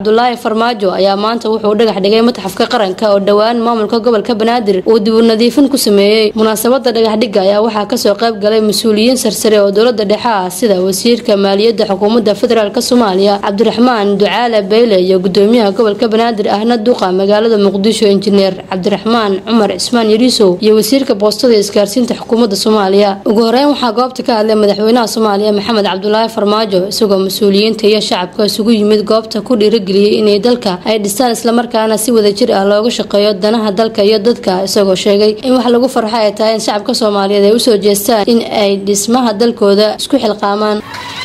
cabdulaahi farmaajo ayaa maanta wuxuu dhagax dhigay matxafka qaranka oo dhowaan maamulka gobolka banaadir uu dib u nadiifin ku sameeyey munaasabada dhagaxdhigga ayaa waxaa kasoo qayb galay mas-uuliyiin sarsare oo dowlada dhexe ah sida wasiirka maaliyadda xukuumadda federaalk soomaaliya cabdiraxmaan ducaale beyle iyo gudoomiyaha gobolka banaadir ahna duqa magaalada muqdisho injineer cabdiraxmaan cumar cismaan yariisow iyo wasiirka boostada isgaarsiinta xukuumadda soomaaliya ugu horeyn waxaa goobta ka hadlay madaxweynaha soomaaliya maxamed cabdulaahi farmaajo isagoo mas-uuliyiinta iyo shacabka isugu yimid goobta ku dhiirageliyey inay dalka ay dhistaan islamarkaana si wadajir ah looga shaqeeyo danaha dalka iyo dadka isagoo sheegay in wax lagu farxo ay tahay in shacabka soomaaliyeed ay usoo jeestaan in ay dhismaha dalkooda isku xilqaamaan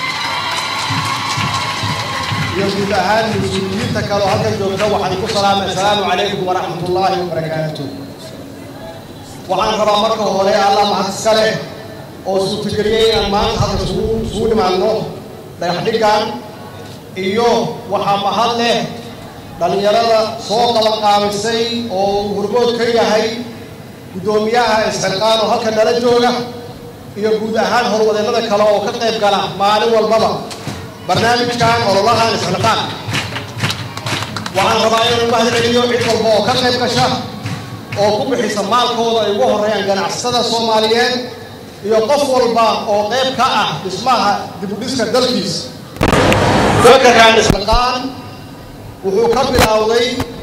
iyo guud ahaan mas-uuliyiinta kaleo halkan joogta waxaan ku salaamay assalaamu calaykum waraxmatullaahi wabarakaatu waxaan rabaa marka hore allah mahad iska leh oo suurtageliyey inaan maanta halka isugu dhimaadno dhagaxdhiggan iyo waxaa mahad leh dhallinyarada soo qabanqaabisay oo uu hormood ka yahay guddoomiyaha isxilqaan oo halka nala jooga iyo guud ahaan horwadeennada kale oo ka qayb gala maalin walbaba barnaamijkan ololahan isxilqaan waxaan rabaa inaan u mahad celiyo cid walba oo ka qayb gasha oo ku bixisa maalkooda ay ugu horreeyaan ganacsatada soomaaliyeed iyo qof walba oo qayb ka ah dhismaha dibudhiska dalkiisa fakarkan isxilqaan wuxuu ka bilowday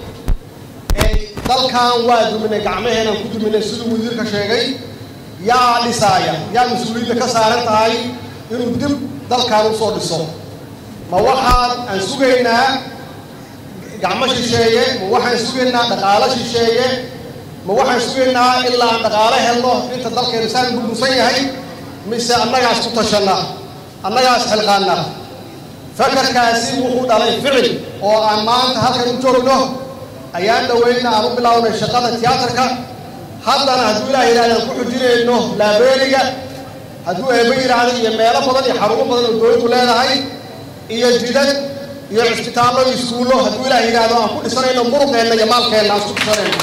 dalkan waa duminay gacmaheenaan ku duminay siduu wasiirka sheegay yaa dhisaaya yaa mas-uuliyadda ka saaran tahay inuu dib dalkan usoo dhiso ma waxaan aan sugaynaa gacmo shisheeye ma waxaan sugaynaa dhaqaalo shisheeye ma waxaan sugaynaa ilaa aan dhaqaalo helno inta dalkeenu saan burbursan yahay mise annagaas ku tashanna annagaas xilqaanna fakarkaasi wuxuu dhalay ficil oo aan maanta halkan u joogno ayaan dhaweyna aan u bilownay shaqada tiyaatarka haddana hadduu ilaah yidhahda aan ku xujinayno laabeeriga hadduu eeba yidhaahdo iyo meelo badan iyo xarumo badan oo dowladdu leedahay iyo jidad iyo cisbitaallo iyo iskuullo hadduu ilaah yidhaahdo aan ku dhisanayno muruqeenna iyo maalkeenna aan isku dhisanayno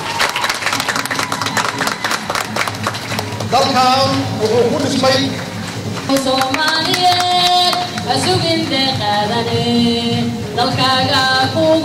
dalkan wuxuu ku dhismay soomaaliyeed hasugin deeqaadane dalkaaga kugu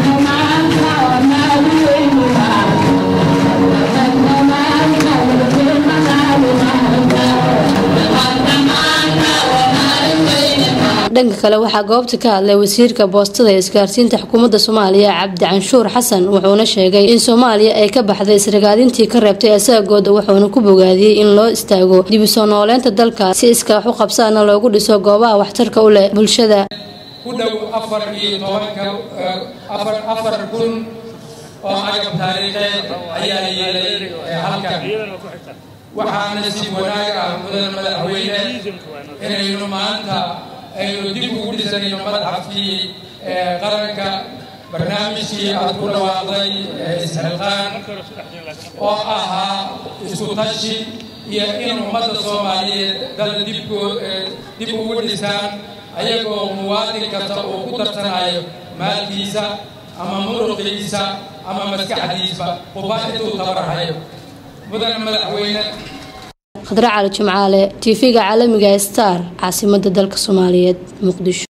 dhanka kale waxaa goobta ka hadlay wasiirka boostada ee isgaarsiinta xukuumadda soomaaliya cabdi canshuur xasan wuxuuna sheegay in soomaaliya ay ka baxday isragaadintii ka reebtay asaagooda wuxuuna ku bogaadiyey in loo istaago dib u soo nooleynta dalka si iskaax u qabsaana loogu dhiso goobaha waxtarka u leh bulshada ku dhow afar iyo tobanka afar kun oo agab taariikheed ayaa yeelay halkan waxaana si wanaag ah mudan madaxweyne inaynu maanta aynu dib ugu dhisanayno madxafkii qaranka barnaamijkii aad ku dhawaaqday isxilqaan oo ahaa isku tashi iyo in ummadda soomaaliyeed dal dib ugu dhisaan ayagoo muwaadin kasta uu ku darsanayo maalkiisa ama muruqiisa ama maskaxdiisba quba intuu tabarhayo mudan madaxweyne khadre cali jimcaale tv-ga caalamiga star caasimadda dalka soomaaliyeed muqdisho